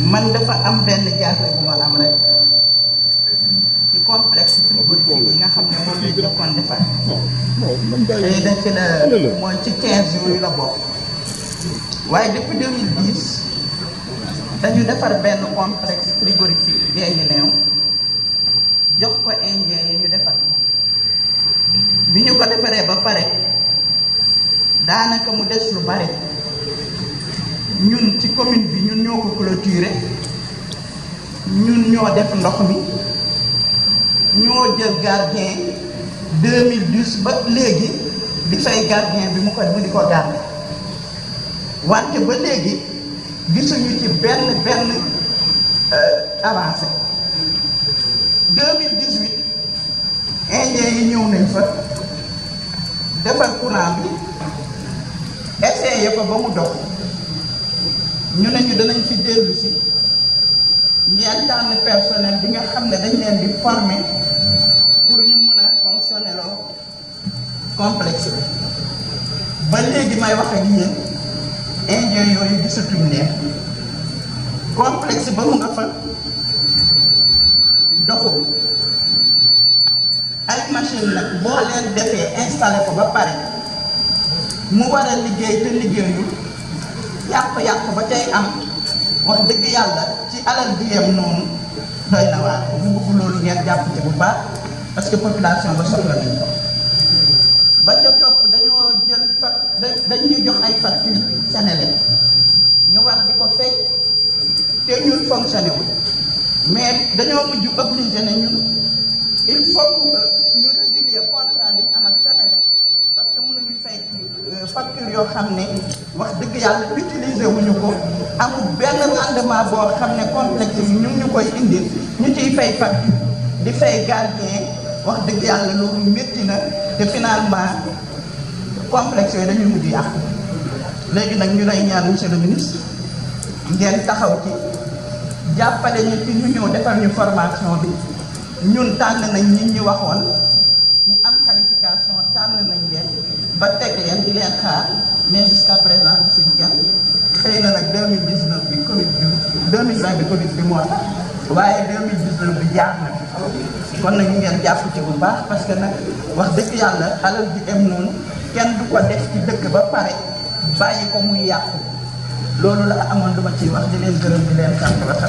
man dafa am benn jaaxle bu ma am rek ci complexe frigorifique yi nga xam ne moom lañ jokkoon defar xëy na ci la mooy ci 15 yooyu la bokk waaye depuis 2010 dañu defar benn complexe frigorifique Guinguinéo jox ko indien yi ñu defar ko bi ñu ko defaree ba pare daanaka mu des lu bare ñun ci commune bi ñun ñoo ko clôturé ñun ñoo def ndox mi ñoo jël gardien 2010 ba léegi di fay gardien bi mu ko mu di ko garder wante ba léegi gisuñu ci benn benn avancé 2018 indien yi ñëw nañ fa defar courant bi essayé ko ba mu dox ñu ne ñu danañ fi dellu si ngeen tànn personnel bi nga xam ne dañ leen di former pour ñu mun a fonctionner loo complexe bi ba léegi may wax ak yéen indien yooyu gisatuñ leen complexe ba mu nga fa doxul ay machine nag boo leen defee installé ko ba pare mu war a liggéey te liggéeyul yàq-yàq ba tey am wax dëgg yàlla ci alal bi yem noonu doy na waar bu bëgg loolu ngeen jàpp ci bu baax parce que population ba soxla nañ ko ba ca topp dañoo jël fa dañ ñu jox ay facture Senelec ñu war di ko fay te ñun fonctionné wul mais dañoo mujj obligé ne ñun il faut que ñu résilier contrat bi ñu am ak Senelec parce que mënuñu fay facture yoo xam ne wax dëgg yàlla utiliser wuñu ko amul benn rendement boo xam ne complexe yi ñu ngi ñu koy indil ñu ciy fay facture di fay gardien wax dëgg yàlla loolu métti na te finalement complexe yooyu dañuy mujj yàqu léegi nag ñu lay ñaan monsieur le ministre ngeen taxaw ci jàppale ñu ci ñu ñëw defar ñu formation bi ñun tànn nañ ñi ñu waxoon ñi am qualification tànn nañ leen ba teg leen di leen xaar mais jusqu'à présent gisuñu kenn xëy na nag 2019 bi Covid bi 2020 bi Covid bi moo tax waaye 2019 bi jaar na fi kon nag ñu ngeen jàpp ci bu baax parce que nag wax dëgg yàlla alal ji em noonu kenn du ko def ci dëkk ba pare bàyyi ko muy yàqu loolu la amoon duma ciy wax di leen gërëm di leen sant